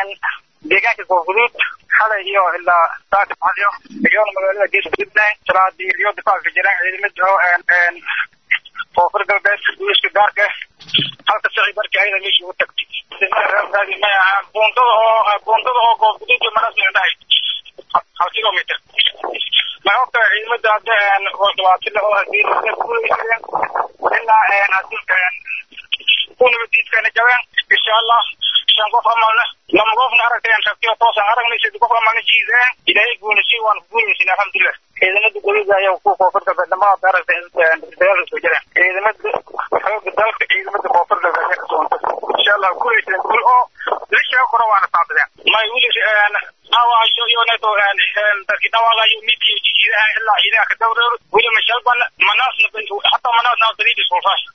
deegaanka koonfuduud xalay iyo ilaa saaka baxdiyo iyoona magaalada gees gudubnahay salaadii iyo difaaca jiraan ciidamada oo koonfur galbeed guuska gaarka halka sicii markii ayada meesha ugu tagtay may ahaa buundada oo buundada oo koonfuduud iyo marasmi dhahay hal kilometer may ogta ciidamada hadda dhabaatile oo hadii kuleysayeen ilaa hadilka ku nabadiidkana jabeen insha allah shan qof amalna lama qofna aragtayan rabtiyo toosan aragnay saddex qof amalna jiideen ilaahay guulisay waan ku guulaysin alxamdulilah ciidamada goliga ayaa ku koonfur galbeed dhammaad aragtay dagaalka soo jireen ciidamada xooga dalka ciidamada koonfur galbeed ayaa kasoontay insha allah guulaysan guul oo lishaa kora waana saabadeen may wili dhaawaayo iyo neto dadki dhawaaqayo midkiyo jijiidaha ilaa ciidaha ka dawreero weli mashalban manaasna hataa manaasna badiidis kulfaash